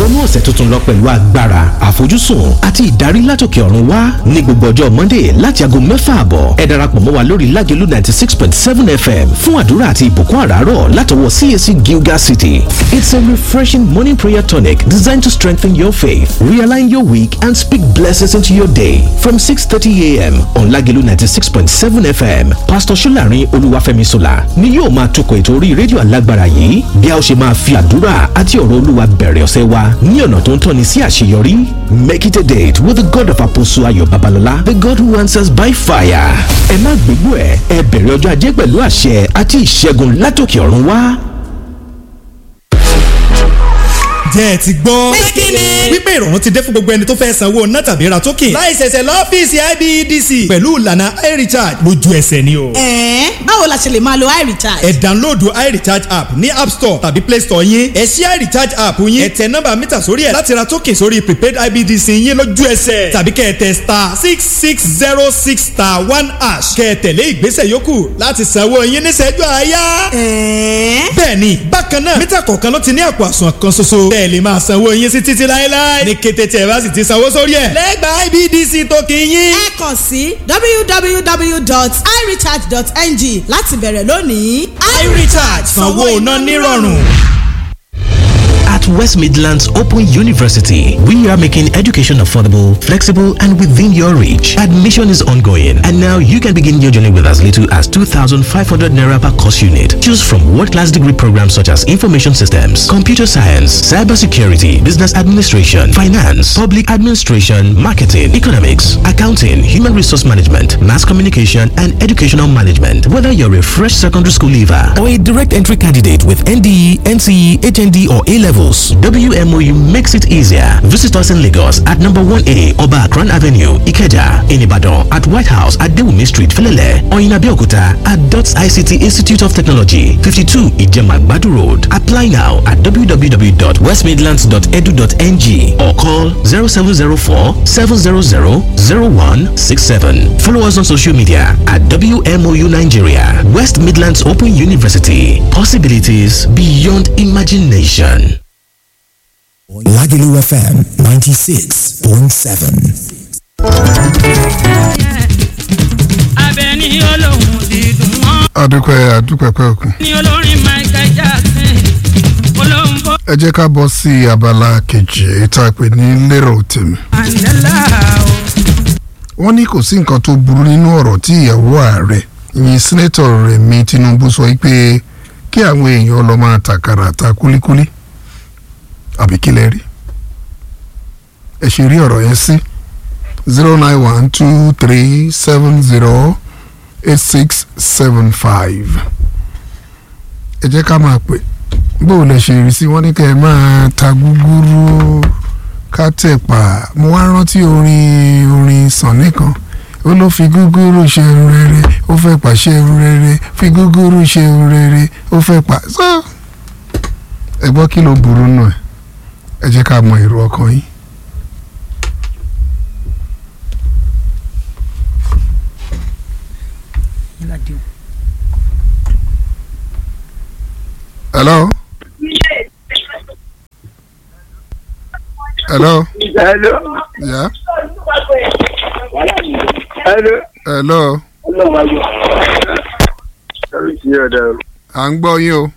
wọnú ọ̀sẹ̀ tuntun lọ pẹ̀lú agbára àfojúsùn àti ìdarí látòkè ọ̀run wá ní gbogbo ọjọ́ monday láti aago mẹ́fà àbọ̀ ẹ darapọ̀ mọ́ wa lórí lágẹ̀lú ninety six point seven fm fún àdúrà àti ìbùkún àràárọ̀ látọwọ́ cac gilgal city it's a refreshing morning prayer tonic designed to strengthen your faith realign your week and speak blessings into your day from six thirty a.m. on lágẹ̀lú ninety six point seven fm pastor solarin olúwàfẹ́mi sola ni yóò máa tukọ̀ ètò orí rédíò alágbára yìí bí a ó ṣe máa fi àdúrà àti ọ̀rọ̀ olúwa bẹ̀rẹ̀ ọ̀sẹ̀ wa ní ọ̀nà tó ń tọ́ni sí àṣeyọrí make it a date with the god of apostle ayọ̀ babalọ́lá the god who answers by fire ẹ má gbégbó ẹ ẹ bẹ̀rẹ̀ ọjọ́ ajé pẹ̀lú àṣẹ àti ìṣẹ́gun látòkè ọ̀run wá. jẹ́ ẹ ti gbọ́. Pékìlì. wípé ìrọ̀rùn ti dé fún gbogbo ẹni tó fẹ́ sanwó ná tàbí ra token. láì ṣẹ̀ṣẹ̀ lọ́fíìsì IBEDC. pẹ̀lú ìlànà iRecharge lójú ẹsẹ̀ ni o. ẹ̀ẹ́n báwo la ṣe lè máa lo iRecharge. ẹ download iRecharge app ní app store tàbí play store yín. ẹ ṣí iRecharge app yín. ẹ tẹ nọ́mbà mítà sórí ẹ̀ láti ra token sórí prepaid IBEDC yín lójú ẹsẹ̀. tàbí kẹ́ ẹ tẹ star six six zero six star one hash. kẹ́ ẹ tẹ̀lé ìgbésẹ̀ yòókù láti sanwó yín níṣẹ́jú àáyá. ẹ̀ẹ́n bẹ́ẹ̀ni bákan náà mítà kọ̀ọ̀kan ló ti ní àpò àsùnwọ̀n kan ṣoṣo. bẹ́ẹ̀ lè máa sanwó yín sí títí láéláé. ní kété tí ẹ bá sì ti sanwó sórí ẹ̀. lẹ́gbàá IBDC tó kì í yín. ẹ kàn sí www.irecharge.ng láti bẹ̀rẹ̀ lónìí. iRecharge sanwó iná nírọ̀rùn. At West Midlands Open University, we are making education affordable, flexible, and within your reach. Admission is ongoing, and now you can begin your journey with as little as 2,500 naira per course unit. Choose from world-class degree programs such as information systems, computer science, cybersecurity, business administration, finance, public administration, marketing, economics, accounting, human resource management, mass communication, and educational management. Whether you're a fresh secondary school leaver or a direct entry candidate with NDE, NCE, HND, or A levels, WMOU makes it easier. Visit us in Lagos at number 1A Oba Akran Avenue, Ikeja, in Ibadan, at White House at Dewumi Street, Felele, or in Abeokuta at DOTS ICT Institute of Technology, 52 Ijema Badu Road. Apply now at www.westmidlands.edu.ng or call 0704 700 0167. Follow us on social media at WMOU Nigeria, West Midlands Open University. Possibilities beyond imagination. Lagelu FM 96.7. Abẹ́ni olóhùn dídùn wọn adúpẹ́ adúpẹ́ pẹ́ òkun. ní olórin Michael Jackson olóhùn bó ẹ jẹ́ ká bọ́ sí abala kejì èyí tá a pè ní lérò tèmi. Mandela o. wọ́n ní kò sí nǹkan tó burú nínú ọ̀rọ̀ tí ìyàwó ààrẹ ìyìn sẹ́nẹ́tọ̀ Rẹ̀mí Tinubu sọ pé kí àwọn èèyàn lọ máa tàkàrà ta kúlíkúlí àbí kí lẹ rí ẹ ṣe rí ọ̀rọ̀ yẹn sí zero nine one two three seven zero eight six seven five ẹ jẹ́ ká máa pè bó o lè ṣe rí sí wọ́n ní kẹ́ ẹ máa ta gúgúrú ká tẹ̀pà mo wá rántí orin orin Sànní kan ó ló fi gúgúrú ṣe irun rere ó fẹ́ pa ṣe irun rere fi gúgúrú ṣe irun rere ó fẹ́ pa so ẹ gbọ́ kí ló burú nù ẹ ẹ jẹ́ ká mọ èrò ọkàn yín. hello. hello. Hello. yeah. Hello. hello. Sorry to hear that. à ń gbọ́ yín o.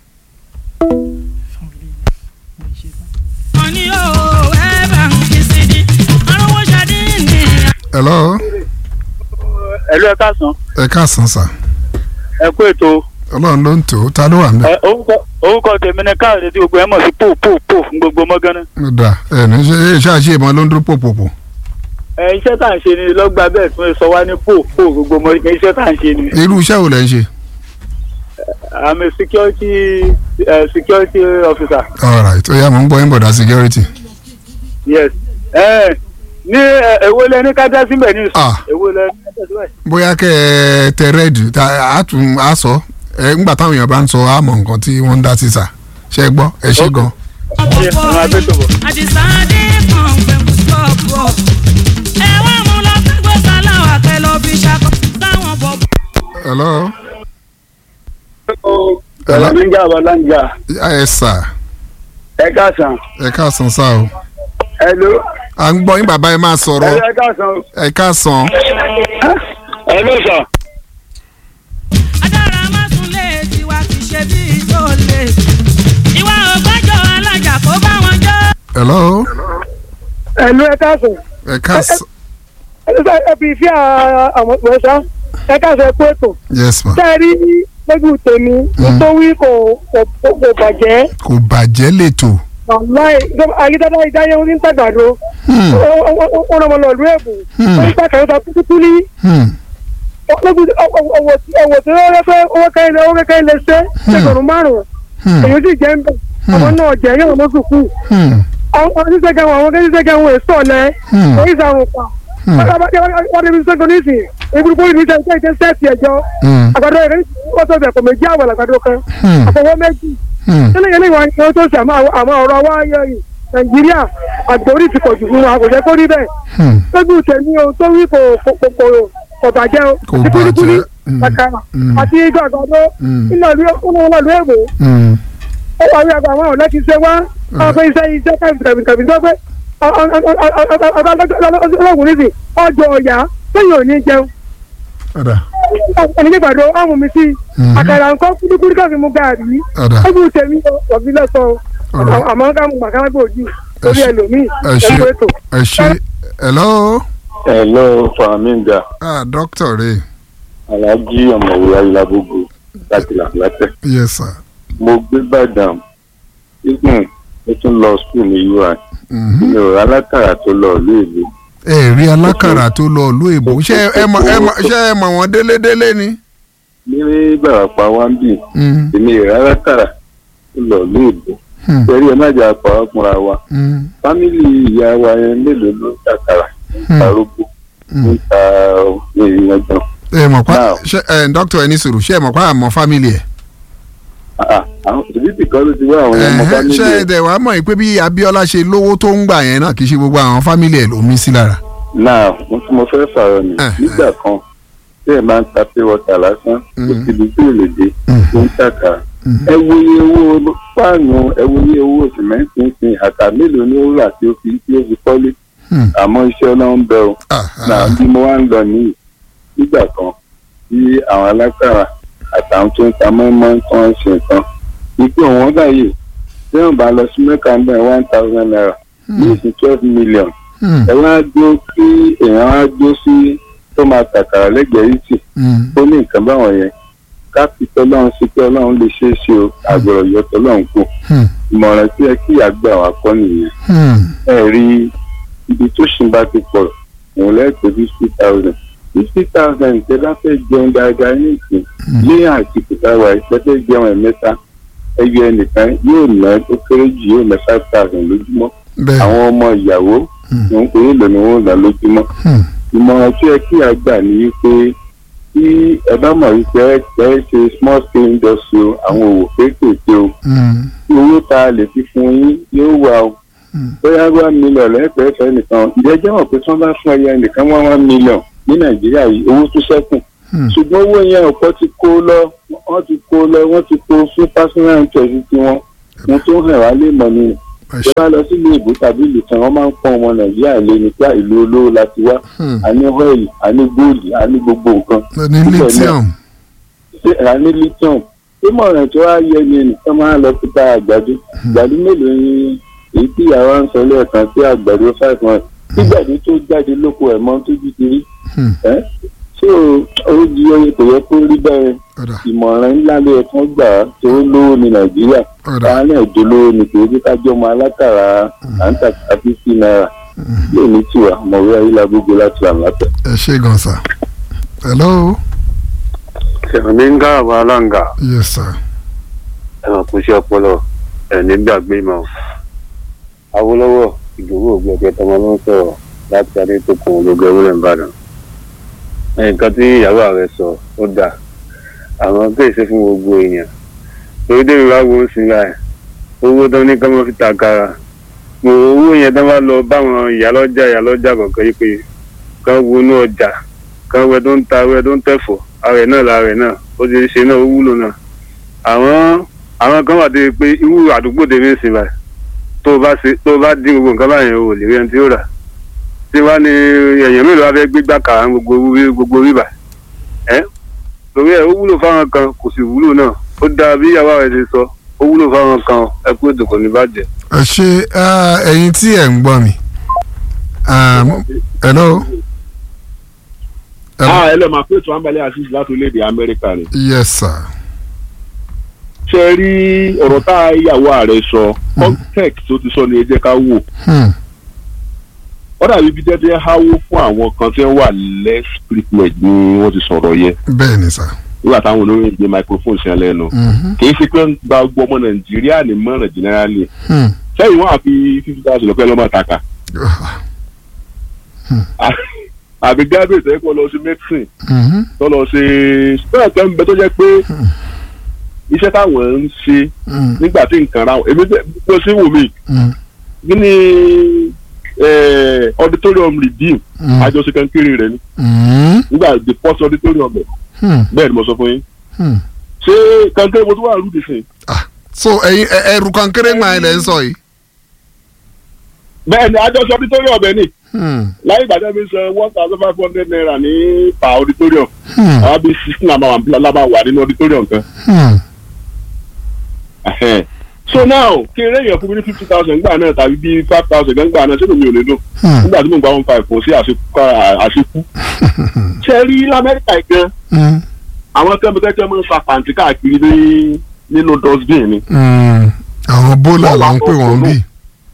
wọ́n ní o ẹ bá ń kí sí di arúgbó ṣadé ní. hello. Hello ẹ káàsán. ẹ káàsán sà. Ẹ kú ètò. ọlọ́run ló ń tò ó ta ló wà ń bẹ̀. Ẹ, Orúkọ orúkọ tèmi ni káàdé tí gbogbo ẹ mọ̀ sí pò pò pò fún gbogbo mọ́gánná. ó dà ẹ ní ṣe é ṣáàṣì ìmọ̀ ló ń dúró pòpòpò. Ẹ iṣẹ́ tá à ń ṣe ni lọ́gbà bẹ́ẹ̀ tún sọ wá ní pò pò gbogbo mọ́gánná iṣẹ́ tá à ń ṣe ni. irú iṣẹ́ wo lẹ̀ ń ṣe. I'm a security uh, security officer. all right ó yá mò ń gbọ́ yín bọ̀dá security. Yes. Ẹ ní ẹ, èwo lẹ ní kájá síbẹ̀ ní ìsìn. Ah. Èwo lẹ ní kájá síbẹ̀. bóyá kẹ́ ẹ tẹ rẹ́ẹ̀dì á tún á sọ ẹ ńgbà táwọn èèyàn bá ń sọ á mọ̀ nǹkan tí wọ́n ń dá sí sà ṣe gbọ́ ẹ ṣe gan. Ṣé ẹ máa gbé tó bọ̀? àdìsáde kan pẹ̀lú sọ́ọ̀bù ẹ wá mú lọ fẹ́gbẹ́ sáláwà kẹ lọ fi ṣakọ sáwọn bọ̀. hello. Ẹ̀rọ mi ń jà wà láǹjà. ẹ sà ẹ káàsán ẹ káàsán sá o hello à ń gbọ́ yín bàbá ẹ máa sọ̀rọ̀ ẹ káàsán ẹ káàsán hello sir. adára má tún lè tiwa ti ṣe bí tó lè ìwà ògbájọ alájà kó bá wọn jọ. hello ẹ̀lú ẹ káàsán ẹ káàsán ẹ fi fi àwọn ìpẹ́sà ẹ káàsán ẹ kú ètò yes ma tẹ́ ẹ rí lójú tèmi tó wí kò kò kò bàjẹ́ kò bàjẹ́ lẹ́tọ̀ wàláì ayédáda ìdáyé wọn ní tàgbàdo Hmm. ó rọmọ lọ ìlú èbù Hmm. ó ní tàkàrọ̀ ta kúkú ní Hmm. lójú ọwọ́ tí ó rẹ́ pé owó kẹ́hìn owó kẹ́hìn lè ṣe ẹgbẹ̀rún márùn-ún Hmm. èyí sì jẹ́ ń bẹ̀ àwọn náà jẹ́ yóò lọ sùkú Hmm. àwọn oníṣègùn àwọn oníṣègùn àwọn èso ọ̀lẹ́ Hmm. èyí sàrùn pa Hmm. wọ́n débi sẹ́gun nísìnyí ìgbìmọ̀ ìníṣẹ́ ìṣe ìṣe sẹ́ẹ̀tì ẹ̀jọ́ Hmm. àgbàdo rẹ̀ wọ́n tó bẹ̀ kò méjì àwọ̀ àgbàdo kan Hmm. àfọwọ́ méjì Hmm. sílẹ̀ yẹn lẹ́yìn wọn tó ṣe àmọ́ àmọ́ ọ̀rọ̀ wa yẹ yìí nàìjíríà àgbórí ti pọ̀ jù fún wa kò jẹ́ kó rí bẹ́ẹ̀ Hmm. lójú tẹ̀mí o tó wí kò kò kò kò kò bàjẹ́ o Kò àti kúlíkúlí bàjẹ́. Hmm. àkàrà Hmm. àti gbàgbọ́dọ́ Hmm. nínú ìlú ìlú èbò Hmm. ó wà ní àgbà àwọn ọ̀lẹ́ ti ṣe wá àwọn pé iṣẹ́ iṣẹ́ kàbìkàbì tó pé ọlọ́gùn nísì ọjọ́ ọ̀yà lẹ́yìn òní jẹun ọ̀dà ẹni nígbàdo ọ̀hún mi sí Mhm. àkàrà nǹkan kúlíkúlí káfí mú gàrí ọ̀dà ojú tèmi ọ̀bí lẹ́sọ̀ Ọ̀rọ̀. àmọ́ ká mú màkà gbò jù lórí ṣe- ẹlòmíì ẹ ṣe ẹ̀kọ́ ètò. ẹ ṣe hello hello fàmíǹgà ah doctor rẹ alájí ọ̀mọ̀wé ayélujábógo láti làbúlátẹ̀. yes sir mo gbé bàdàn igun mo tún lọ skul ní ui Mhm. mi ò rà látàrà tó lọ ìlú ìlú ẹ rí alákàrà tó lọ ìlú èbó ṣé ẹ mọ ẹ mọ ṣé ẹ mọ wọn délédélé ni. ní gbàràpá wáńbì Hmm. èmi ò rà látàrà tó lọ ìlú ìlú Hmm. torí ẹ má jà pa ọkùnrin wa Hmm. fámìlì ìyá wa yẹn mélòó ló ń tàkàrà Hmm. tarógbó ń ta èèyàn gan ẹ mọ̀ pa Now. ṣe ẹ doctor ẹ ní sùúrù ṣé ẹ mọ̀ pa àmọ́ family ẹ̀. Ah, àwọn ìdíbìtì kan ló ti wá àwọn ọmọ Ẹ̀hẹ́n, fámìlì ṣé ẹ ẹ̀ dẹ̀ wá mọ̀ pé bí Abíọ́lá ṣe lówó tó ń gbà yẹn náà kì í ṣe gbogbo àwọn family ẹ̀ ló mí sí lára. náà mo tún mo fẹ́ fààrọ̀ ni Eh, nígbà kan tí ẹ máa ń ta pé wọ́tà lásán kò Mm. síbi tí ò lè dé Mm. tó ń tàkà Mm. ẹ wo iye owó páànù ẹ wo iye owó sìmẹ́ǹtì ń sin àtà mélòó ni ó rà tí ó fi tí ó fi kọ́lé Hmm. àmọ́ iṣẹ́ ọlọ́run bẹ o Ah, náà ah, bí mo wá ń lọ nìyí nígbà kan tí àwọn alágbára àtàwọn tó ń ta mọ́ínmọ́ín tó ń ṣe nǹkan ipò wọn báyìí tí wọn bá lọ sí mẹ́ka ń bẹ̀ one thousand naira ní ìsìn twelve million hmm, ẹ wá gbó kí èèyàn wá gbó sí tó máa tàkàrà lẹ́gbẹ̀ẹ́ yìí tì hmm, tó ní nǹkan báwọn yẹn ká fi tọ́lọ́run sí pé ọlọ́run lè ṣeé ṣe o àgbọ̀rọ̀ yọ tọ́lọ́run kù hmm, ìmọ̀ràn tí ẹ kí àgbà wa kọ́ nìyẹn hmm. ẹ rí ibi tó ṣì ń bá ti pọ̀ òun lẹ́ẹ̀kọ́ fifty thousand fifty thousand tẹ bá fẹ́ jẹun dáadáa ní ìsìn ní àsìkò táwa ìpẹ́tẹ́ jẹun ẹ̀mẹ́ta ẹyọ ẹnìkan yóò ná ó kéré jù yóò ná five thousand lójúmọ́ bẹ́ẹ̀ àwọn ọmọ ìyàwó òun kò ní lò ní wọn ná lójúmọ́ hmm, ìmọ̀ràn tí ẹ kí àgbà ní wípé tí ẹ bá mọ̀ wípé ẹ ẹ ṣe small scale industry o àwọn òwò kéékèèké o hmm, tí owó tá a lè fi fún yín yóò wà o Hmm. bóyá one million lẹ́ẹ̀pẹ́ fẹ́ nìkan ìjẹ́jẹ́ mọ̀ pé tí wọ́n bá fún ẹyẹ nìkan wọ́n one million ní nàìjíríà yìí owó tún ṣẹ́kù hmm. ṣùgbọ́n owó yẹn ọ̀pọ̀ ti kó lọ wọ́n ti kó lọ wọ́n ti kó fún personal interest tiwọn wọn tó hàn wá lè mọ̀ ni Ẹ ṣe- ìjọba lọ sílé ìbò tàbí ìlú kan wọ́n máa ń pọ́n ọmọ nàìjíríà lé nípa ìlú olówó láti wá Hmm. a ní oil a ní gold a ní gbogbo nǹkan ní lithium ṣé a ní lithium ìmọ̀ràn tó wá yẹ ni ẹnìkan máa lọ sí ta àgbàdo àgbàdo mélòó ni èyí tí ìyàwó ń sọ lẹ́ẹ̀kan sí àgbàdo five months nígbàdí tó jáde lóko ẹ̀ mọ́ tójú ti rí Hmm. ẹ́ ṣé o ó di oye kò yẹ kó rí bẹ́ẹ̀ ọ̀dà ìmọ̀ràn ńlá ló yẹ kán gbà á tó lówó ní nàìjíríà ọ̀dà káwọn náà dolówó ni kì í bí ká jọmọ alákàrà à ń tàkà fífi náírà yóò ní tiwa mọ̀wé ayélujára láti rà látẹ̀. ẹ ṣe gan sa hello sẹ̀mí ń gáàbọ̀ aláǹgà yes sir ẹ̀wọ̀n kò ṣe ọpọlọ ẹ̀ nígbàgbé mọ́ awolowo ìdòwò ògbẹ́gbẹ́ tọmọ ló ń sọ̀rọ̀ láti adétòkun ológun ewúrẹ́ ìbàdàn nǹkan tí ìyàwó rẹ̀ sọ ó dà àwọn kéèsì fún gbogbo èèyàn torí débi wá wo ń sin ra ẹ̀ owó tán ní kọ́mọ́ fi tàkàrà mo owó yẹn tán bá lọ báwọn ìyálọ́jà ìyálọ́jà kọ̀ọ̀kan yìí pé kán wọnú ọjà kán wẹ tó ń ta wẹ tó ń tẹ̀fọ̀ ara ẹ̀ náà lára ẹ̀ náà ó ti ṣe náà ó wúlò náà àwọn àwọn kan wà dé pé irú àdúgbò tèmi ń sìn báyìí tó o bá ṣe tó o bá dín gbogbo nǹkan báyẹn o ò lè rí ẹni tí ó rà tí wàá ní èèyàn mélòó wá fẹ́ gbégbá kàrà gbogbo wí- gbogbo bíbà ẹ́ torí ẹ̀ ó wúlò fáwọn kan kò sì wúlò náà ó dáa bí ìyàwó rẹ̀ ṣe sọ ó wúlò fáwọn kan ẹ kú ètò kò ní bàjẹ́. ẹ ṣe ah, ẹ̀yin tí ẹ̀ ń gbọ́ mi Ah, mo- hello ah ẹ lọ máa pé ètò àǹbalẹ̀ àṣìṣe láti orílẹ̀-èdè amẹ́ríkà ni. yes sir ṣe é rí ọ̀rọ̀ tá a ìyàwó ààrẹ sọ context tó ti sọ ni ẹ jẹ́ ká wò. Hmm. ó dàbí bí tẹ́tẹ́ háwó fún àwọn kan tí wọ́n wà less privileged ni wọ́n ti sọ̀rọ̀ yẹn bẹ́ẹ̀ ni sir nígbà táwọn olóyìn gbé microphone sí ẹ lẹ́nu. Mhm. kì í ṣe pé ń gba gbogbo ọmọ nàìjíríà ní mọ̀ràn generally. Hmm. sẹ́yìn wọn àfi fifty thousand lọ́pẹ́ lọ́mọ àtàkà. àbí graduate ẹ̀ kọ́ lọ sí medicine Mhm. tó lọ ṣe bẹ́ẹ̀ kan ń bẹ tó jẹ́ pé iṣẹ́ táwọn ń ṣe Hmm. nígbà tí nǹkan ra wọn èmi tẹ- bó ṣe wù mí Hmm. kí ni eh, auditorium redeem Mm. àjọṣe kan kéré rẹ ni Hmm. nígbà the first auditorium ẹ Hmm. bẹ́ẹ̀ ni mo sọ fún yín Hmm. ṣé kankéré mo tún wà rúdi sìn so ẹ̀yin ẹ- ẹrù kankéré máa ilẹ̀ ń sọ yìí. bẹ́ẹ̀ ni àjọṣe auditorium ẹ ní Hmm. láyé ìgbà tẹ́lẹ̀ mi san one thousand five hundred naira ní per auditorium Hmm. àwọn bíi sixteen àmà lábà wà nínú auditorium kan Hmm. Ẹhẹ́n. so now kí eré èèyàn fún mi ní fifty thousand gbà náà tàbí bíi five thousand gbà náà sínú mi ò lè dùn Hmm. nígbà tí mo gba one five kò sí àṣekú àṣekú ṣe rí lamẹ́ríkà yìí gan Hmm. àwọn kẹ́míkẹ́kẹ́ máa ń fa pàǹtí káàkiri ní nínú dustbin ni Hmm. àwọn bólà là ń pè wọ́n bí.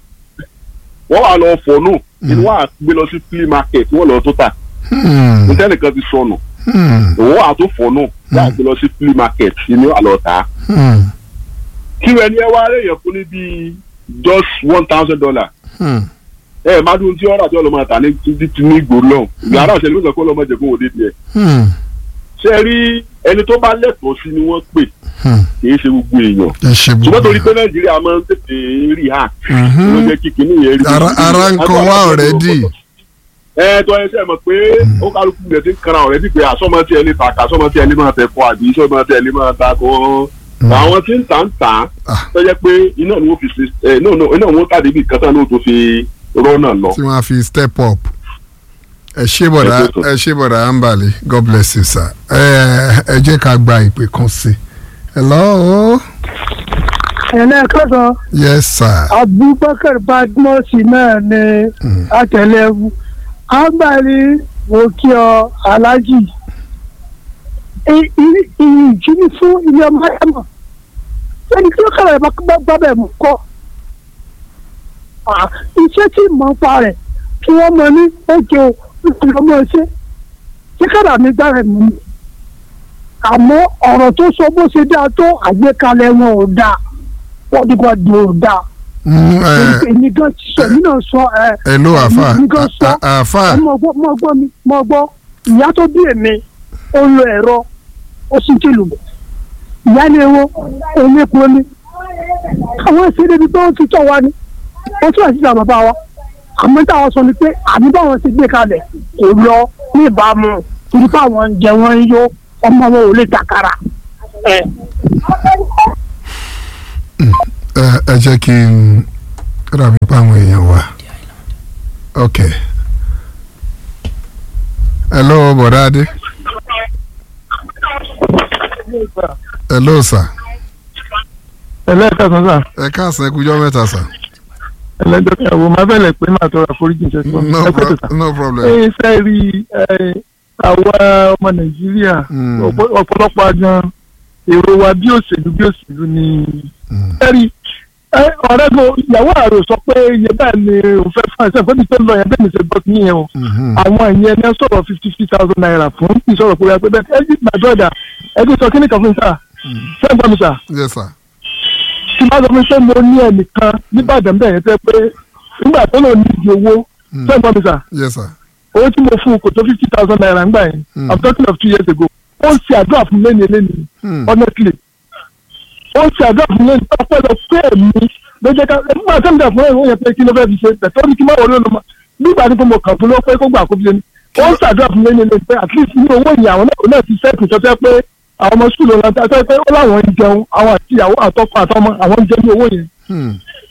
wọ́n wà lọ fọ̀nù inú wa gbé lọ sí flea market wọ́n lọ tó tà Hmm. nítẹ́nìkan ti sọnù Hmm. òun wà tó fọ̀nù wọ́n gbé lọ sí flea market inú àlọ́ tà Hmm. kí wẹ́n ní ẹ wá rẹ̀ yẹn fún ní bíi just one thousand dollar Hmm. ẹ má dún tí ọ̀rọ̀ àti ọlọ́mọ àtà ní ti ti ní ìgboro lọ́hùn ìgbà àrà òṣèlú nìkan kó lọ́mọ jẹ kó wò dé tiẹ̀ Hmm. ṣe rí ẹni tó bá lẹ́tọ̀ọ́ sí ni wọ́n pè Hmm. kì í ṣe gbogbo èèyàn ẹ ṣe ṣùgbọ́n gbogbo. torí pé nàìjíríà máa ń tètè rí hà Mhm. ló jẹ́ kí kinní yẹn rí. ara ara ń kan wá ọ̀rẹ́dì. ẹ tọ́ ẹ ṣe mọ̀ pé ó kálukú rẹ̀ ti ń kanra ọ̀rẹ́dì pé àsọmọ tí ẹ lè ta kà sọmọ tí ẹ lè máa tẹ̀ kọ́ àbí sọmọ tí ẹ lè máa ta kọ́ àwọn tí ń tà ń tà tó jẹ́ pé iná ni wọ́n fi ṣe ẹ iná ni wọ́n tàdé bí kátà náà tó fi rọ́nà lọ. tí wọ́n á fi step up. ẹ ṣé bọ̀dá ẹ ṣé bọ̀dá ambali god bless you sir. ẹ ẹ jẹ́ ká gba ìpè kan sí. hello. ẹlẹ́ẹ̀kọ́sọ yes sir. abubakar badmus náà ni àtẹlẹwu agbárí òkè ọ alájì ìyìn ìjírí fún ilé ọmọ ẹ̀mọ́ ẹni tí ó kàrà ẹ̀ bá gbábẹ̀ mú kọ́ Ah, iṣẹ́ tí mọ̀ ń pa rẹ̀ kí wọ́n mọ ní oge o nítorí ọmọ ṣe kí kàrà mi gbára mi ni àmọ́ ọ̀rọ̀ tó sọ bó ṣe dáa tó àgbékalẹ̀ wọn ò dáa wọ́n dìgbà di ò dáa Mm, ẹ èmi gan ti sọ èmi náà sọ ẹ hello àfà èmi gan sọ à- àfà ẹ mọ gbọ́ mọ gbọ́ mi mọ gbọ́ ìyá tó bí èmi ó lo ẹ̀rọ ó sì ti lù bọ̀ ìyá ni ewo òun epo ni àwọn ìṣe débi pé ó ti tọ̀ wá ni ó tún àti ìjà bàbá wa àmọ́ táwọn sọ ni pé àbí báwọn ti gbé kalẹ̀ kò lọ ní ìbámu torí pé àwọn ń jẹ wọn ń yó ọmọ wọn ò lè takara. ẹ ẹ ẹ jẹ́ kí n rà mí pa àwọn èèyàn wa. ok. hello bọ̀dá adé. hello sir. ẹlẹ́ẹ̀kẹsàn sà ẹ káàsán ẹ kújọ́ mẹ́ta sir. ẹlẹ́jọ́ kẹwò máa bẹ̀rẹ̀ pé máa tọrọ àforíjì ṣe sọ no, ẹ pro pẹ̀tẹ̀ sà. no problem. ẹ ṣe rí ẹ àwa ọmọ nàìjíríà Mm. ọ̀pọ̀- ọ̀pọ̀lọpọ̀ gan èrò wa bí òṣèlú bí òṣèlú ni ẹ rí ẹ ọ̀rẹ́ mi ìyàwó àrò sọ pé iye báyìí ni òun fẹ́ fún ẹ̀sẹ̀ fún mi tó lọ yẹn bẹ́ẹ̀ ni ṣe gbọ́ sí yẹn o àwọn ìyẹn ní sọ̀rọ̀ fifty fifty thousand naira fún ìsọ̀rọ̀ pé wípé bẹ́ẹ̀ ẹ jí gbàdúrà ẹ jí sọ kíní kan fún mi sà ṣé ń gbọ́ mi sà yes sir. tí bá sọ fún mi pé mo ní ẹnìkan nìbàdàn bẹ́ẹ̀ yẹn tẹ́ pé nígbà tó lò ní ìdí owó ṣé ń gbọ́ mi sà yes sir. owó tí mo fún un kò tó fifty thousand naira ńgbà yẹn Mm. i'm talking of two years ago ó ń ṣe àdúrà fún lẹ́nu lẹ́nu Hmm. honestly ó ń ṣe àdúrà fún lẹ́nu ọpọlọ pé èmi ló jẹ́ ká nígbà tó ń dà fún ẹ̀rọ yẹn pé kí ló fẹ́ fi ṣe bẹ̀tọ́ ní kí má wọlé olùmọ nígbà tí mo kàn fún ló pé kó gbà kó fi ṣe ni ó ń ṣàdúrà fún lẹ́nu lẹ́nu pé at least ní owó yìí àwọn náà náà ti sẹ́ẹ̀kì tó fẹ́ pé àwọn ọmọ sùkúlù ọ̀la tó fẹ́ pé ó láwọn ń jẹun àwọn àti ìyàwó àtọkọ àtọmọ àwọn ń jẹ ní owó yẹn Hmm.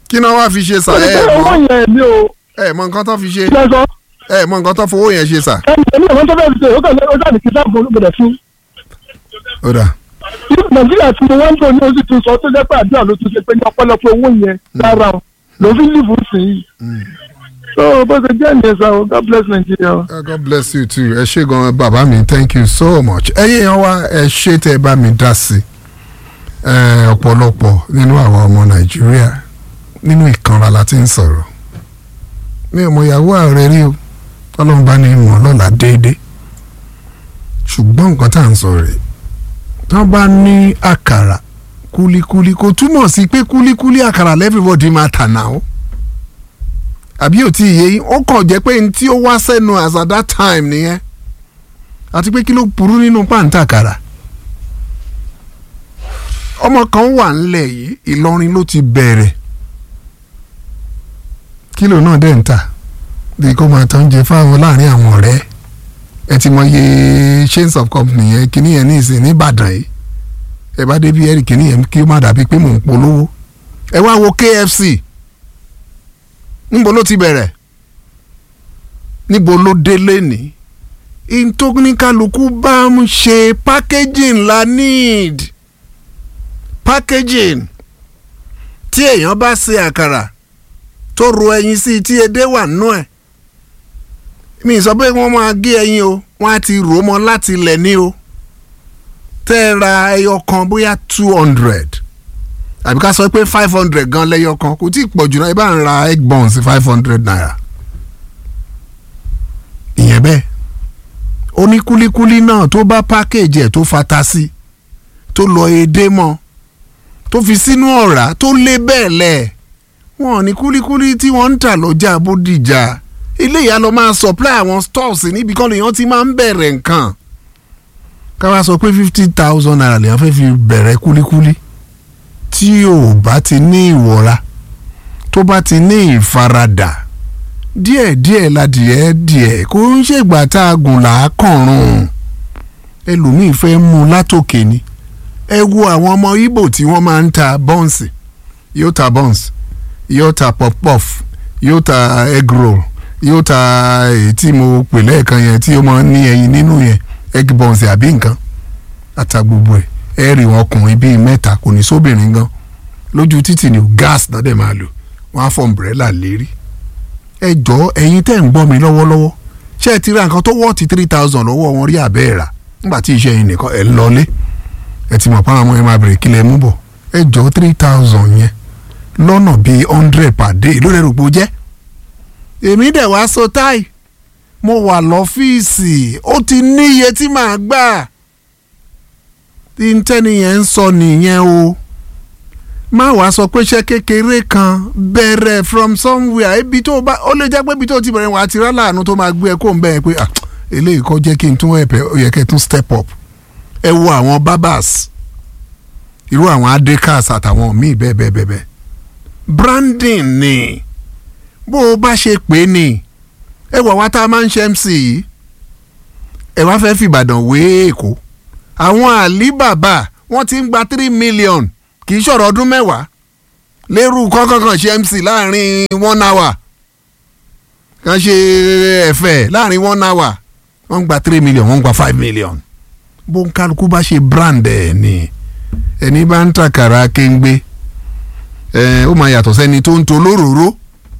kí náà wá fi ṣe sà ó ní ẹ pé owó mọ yẹn mi ò ẹ mọ nǹkan tó fi ṣe ṣe sọ ẹ mọ nǹkan tó fowó yẹn ṣe sà. ẹni ẹni ìwọ́n tó fẹ́ẹ́ fi ṣe ó kàn ó dàbí kí sáà gbọdọ̀ fún ó dà nàìjíríà tí mo wá ń bọ̀ ní oṣù tó sọ tó jẹ́ pé àdúrà ló tún ṣe pé ní ọ̀pọ̀lọpọ̀ owó yẹn lára o ló fi lìbù sí i. so bó ṣe jẹ́ ìyẹn sá o god bless nigeria o. Uh, God bless you too. Ẹ ṣé gan bàbá mi thank you so much. Ẹyin èèyàn wa ẹ ṣé tẹ ẹ bá mi dá sí. Ẹ, Ọ̀pọ̀lọpọ̀ nínú àwọn ọmọ Nàìjíríà nínú ìkanra la ti ń sọ̀rọ̀. Mi ò mọ ìyàwó ààrẹ rí o. Ọlọ́run bá ní ìmọ̀ lọ́la déédéé. Ṣùgbọ́n nǹkan tá à ń sọ rèé. Tí wọ́n bá ní àkàrà kúlíkúlí kò túmọ̀ sí pé kúlíkúlí àkàrà lẹ́fìbọ̀dì máa tà náà o àbí ò tí ì yé yín ó kàn jẹ́ pé n tí ó wá sẹ́nu as at that time nìyẹn àti pé kí ló burú nínú pàǹtàkàrà ọmọ kan wà ńlẹ̀ yìí Ìlọrin ló ti bẹ̀rẹ̀ kílò náà dẹ̀ ń tà bí kò máa tán jẹ fáwọn láàrin àwọn ọ̀rẹ́ ẹ ti mọ iye chains of company yẹn kíní yẹn ní ìsìn ní Ìbàdàn yìí ẹ bá débi ẹ̀rì kíní yẹn kí ó má dàbí pé mò ń polówó ẹ wá wo KFC níbo ló ti bẹ̀rẹ̀ níbo ló dé lẹ́ni ìtòkùnìkàlùkù bá ń ṣe packaging la need packaging tí èèyàn bá ṣe àkàrà tó ro ẹyin sí i tí edé wà nínú ẹ̀ mi sọ pé wọ́n máa gé ẹyin o wọ́n á ti rò ó mọ́ láti ilẹ̀ ní o tẹ́ ẹ ra ẹyọ kan bóyá two hundred àbí ká sọ pé five hundred gan lẹ́yọ kan kò tí ì pọ̀ jù náà ẹ bá ń ra egg buns five hundred naira ìyẹn bẹ́ẹ̀ oníkúlíkúlí náà tó bá pákéjì ẹ̀ tó fata sí tó lọ edé mọ́ tó fi sínú ọ̀rá tó lé bẹ́ẹ̀ lẹ̀ wọ́n ní kúlíkúlí tí wọ́n ń tà lọ́jà bódìjà ilé ìyá lọ máa supply àwọn stores níbi kan lèèyàn ti máa ń bẹ̀rẹ̀ nǹkan ká wá sọ pé fifty thousand naira lèèyàn fẹ́ fi bẹ̀rẹ̀ kúlíkúlí tí ò bá ti ní ìwọra tó bá ti ní ìfaradà díẹ̀díẹ̀ ladìẹ díẹ̀ kò ń ṣègbà tá a gùn làákànrún ẹlòmíì fẹ́ mú un látòkè ni ẹ wo àwọn ọmọ Ìgbò tí wọ́n máa ń ta bọ́ǹsì yóò ta bọ́ǹsì yóò ta pop-puff yóò ta egg roll yóò ta èyí tí mo pè lẹ́ẹ̀kan yẹn tí ó máa ń ní ẹyin nínú yẹn egg buns àbí nǹkan ata gbogbo ẹ̀ ẹ rí wọn ọkùnrin bíi mẹ́ta kò ní sóbìnrin gan lójú títì ní gas náà dẹ̀ máa lò wọ́n á fọ umbrella lérí ẹ jọ ẹ̀yin tẹ́ ń gbọ́ mi lọ́wọ́lọ́wọ́ ṣé ẹ ti ra nǹkan tó wọ́ọ̀tì three thousand lọ́wọ́ wọn rí àbẹ́ ẹ̀ rà nígbà tí iṣẹ́ yín nìkan ẹ̀ ń lọlé ẹ ti mọ̀ pé àwọn ọmọ yẹn máa bèrè kílẹ̀ mú bọ̀ ẹ jọ three thousand yẹn lọ́nà bíi hundred per day ló lẹ́rù pé ó jẹ́ èmi dẹ̀ wá so táì mo wà lọ́fíìsì ó ti ní iye tí màá gbà tí n tẹ́ni yẹn ń sọ nìyẹn o má wàá sọ pé iṣẹ́ kékeré kan bẹ̀rẹ̀ from somewhere ibi tó bá ó lè jẹ́ pé ibi tó ti bẹ̀rẹ̀ wà á ti rá láàánú tó máa gbé ẹ kó ń bẹ̀ ẹ pé ah eléyìí kọ́ jẹ́ kí n tún ẹ̀pẹ̀ ó yẹ kẹ́ tún step up ẹ wo àwọn barbers irú àwọn adekas àtàwọn míì bẹ́ẹ̀ bẹ́ẹ̀ bẹ́ẹ̀ bẹ́ẹ̀ branding ni bó o bá ṣe pè é ni ẹ wà wá tá a máa ń ṣe mc yìí ẹ wá fẹ́ fìbàdàn wé èkó àwọn àlíbàbà wọ́n ti ń gba three million kì í ṣọ̀rọ̀ ọdún mẹ́wàá lérú kọ́kọ́kan ṣe mc láàrin one hour kan ṣe ẹ̀fẹ̀ láàrin one hour wọ́n ń gba three million wọ́n ń gba five million bó ń kálukú bá ṣe brand ẹ̀ ni ẹni bá ń tàkàrà kéńgbé ẹ ó máa yàtọ̀ sẹ́ni tó ń to lóróró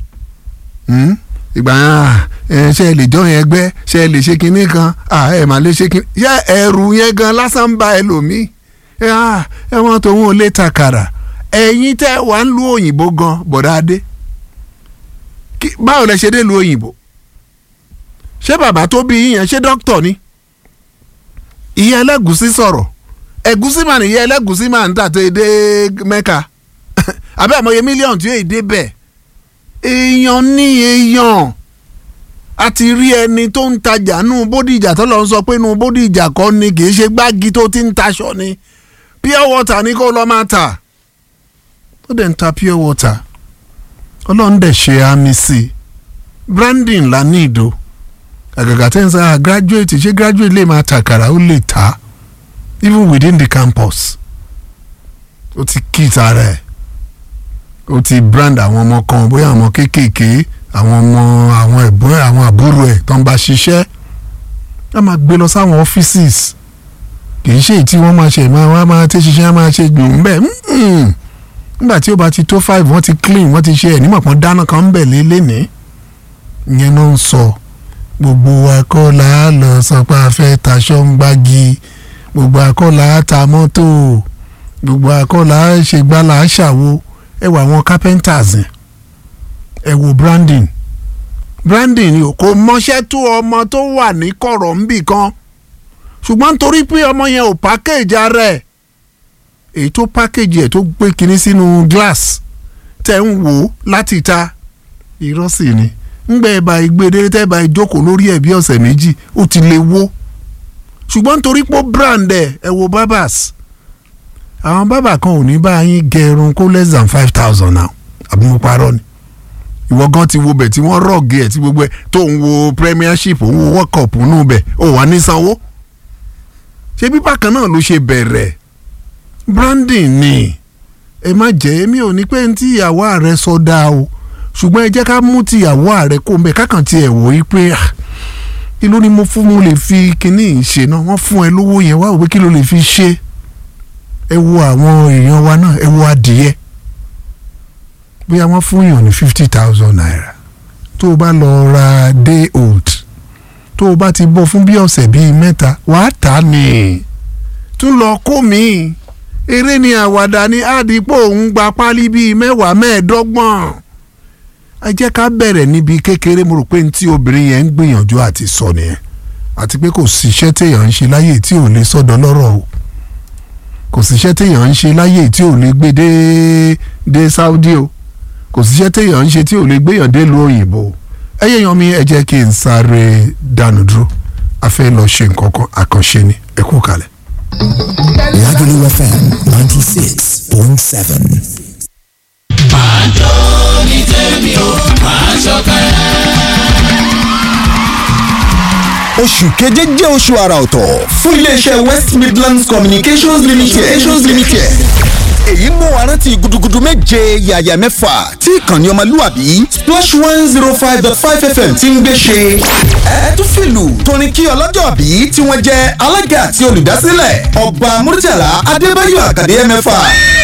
ìgbà yẹn ṣe ẹ lè jọ yẹn gbẹ ṣe ẹ lè ṣe kinní kan ẹ mà lè ṣe kinní yẹ ẹrù yẹn gan lásán bá ẹlòmíì ẹ wọn tó wọn ò lè tàkàrà ẹ̀yin tẹ́ wà ń lu òyìnbó gan bọ̀dá adé báwo lẹ ṣe dé lu òyìnbó ṣé bàbá tó bí yín yẹn ṣé dókítà ni ìyá ẹlẹ́gùsí sọ̀rọ̀ ẹ̀gúsí mà nìyẹn ẹlẹ́gùsí mà ń tà tó dé mẹ́ka àbẹ́ àmọye mílíọ̀nù tí yóò dé bẹ́ẹ̀ èèyàn ní èèyàn a ti rí ẹni tó ń tajà nù bódìjà tó lọ sọ pé nù bódìjà kọ́ ni kì í ṣe gbági tó ti ń taṣọ ni pure water ni kó lọ máa tà ó dẹ̀ ń ta pure water ọlọ́run dẹ̀ ṣe àmì sí i branding la ní ìdó àgàgà tẹ́ ń sá graduate ṣé graduate lè máa tàkàrà ó lè ta even within the campus ó ti kí ìta rẹ̀ ó ti brand àwọn ọmọ kan bóyá àwọn kéékèèké àwọn ọmọ àwọn ẹ̀gbọ́n ẹ̀ àwọn àbúrò ẹ̀ tó ń bá ṣiṣẹ́ wọ́n máa gbé lọ sáwọn offices kì í ṣe èyí tí wọ́n máa ṣe máa wọ́n máa tẹ́ ṣiṣẹ́ máa ṣe gbùn ń bẹ̀ nígbà tí ó bá ti tó five wọ́n ti clean wọ́n ti ṣe ẹ̀ nímọ̀ kan dáná kan ń bẹ̀ lélẹ́ni ìyẹn ló ń sọ gbogbo akọ́là lọ sọ pé a fẹ́ taṣọ ń gbági gbogbo akọ́là ta mọ́tò gbogbo akọ́là ṣègbàlà ṣàwo ẹ wọ àwọn carpenters yẹn ẹ wo branding branding ni o kò mọṣẹ́ tó ọmọ tó wà ní kọ̀rọ̀ ńbì kan ṣùgbọ́n nítorí pé ọmọ yẹn ò package ara ẹ̀ èyí tó package ẹ̀ tó gbé kinní sínú glass tẹ̀ ń wò ó láti ta irọ́ sì ni ńgbẹ́ ẹ̀ bá ìgbéde tẹ́ bá ìjókòó lórí ẹ̀ bí ọ̀sẹ̀ méjì ó ti lè wó ṣùgbọ́n nítorí pé ó brand ẹ̀ ẹ̀ wo barbers àwọn bábà kan ò ní bá yín gẹrun kó less than five thousand now àbí mo parọ́ ni ìwọ gan ti wo bẹ̀ tí wọ́n rọ̀gì ẹ̀ tí gbogbo ẹ̀ tó ń wo premiership òun wo world cup nù bẹ̀ ò wá ní sanwó ṣé bí bákan náà ló ṣe bẹ̀rẹ̀ branding ni ẹ má jẹ́ èmi ò ní pé ní tí ìyàwó ààrẹ sọ dáa o ṣùgbọ́n ẹ jẹ́ ká mú ti ìyàwó ààrẹ kó mbẹ́ kákan ti ẹ̀ wò ó pé kí ló ní mo fún mo lè fi kinní ṣe náà wọ́n fún ẹ lówó yẹn wá wò pé kí ló lè fi ṣe ẹ wo àwọn èèyàn wa náà ẹ wo adìyẹ bóyá wọ́n fún yàn ní fifty thousand naira tó o bá lọ ra day old tó o bá ti bọ́ fún bí ọ̀sẹ̀ bíi mẹ́ta wàá tà á ní tún lọ kó mi eré ni àwàdà ní àdìpọ̀ òun gba pálí bíi mẹ́wàá mẹ́ẹ̀ẹ́dọ́gbọ̀n ẹ jẹ́ ká bẹ̀rẹ̀ níbi kékeré mo rò pé ní tí obìnrin yẹn ń gbìyànjú àti sọ nìyẹn àti pé kò síṣẹ́ téèyàn ń ṣe láyè tí ò lè sọ́dọ̀ lọ́rọ̀ o kò síṣẹ́ téèyàn ń ṣe láyè tí ò lè gbé dé dé Saudi o kò síṣẹ́ téèyàn ń ṣe tí ò lè gbéyàn dé lu òyìnbó ẹyẹ yan mi ẹ jẹ́ kí n sáré dànù dúró a fẹ́ lọ ṣe nǹkan kan àkànṣe ni ẹ kú kalẹ̀. Lagelu FM ninety six point seven. máa jó ní tèmi o máa ṣọ̀kẹ́. oṣù keje jẹ́ oṣù àrà ọ̀tọ̀ fún iléeṣẹ́ west midlands communications limited. communications limited. èyí mú wa rántí gudugudu méje yàyà mẹ́fà tí ìkànnì ọmọlúwàbí splash one zero five dot five fm ti ń gbé ṣe. ẹ tún fìlù tóní kí ọlọ́jọ́ bí tí wọ́n jẹ́ alága àti olùdásílẹ̀ ọba murtala adébáyọ̀ àkàdé mẹ́fà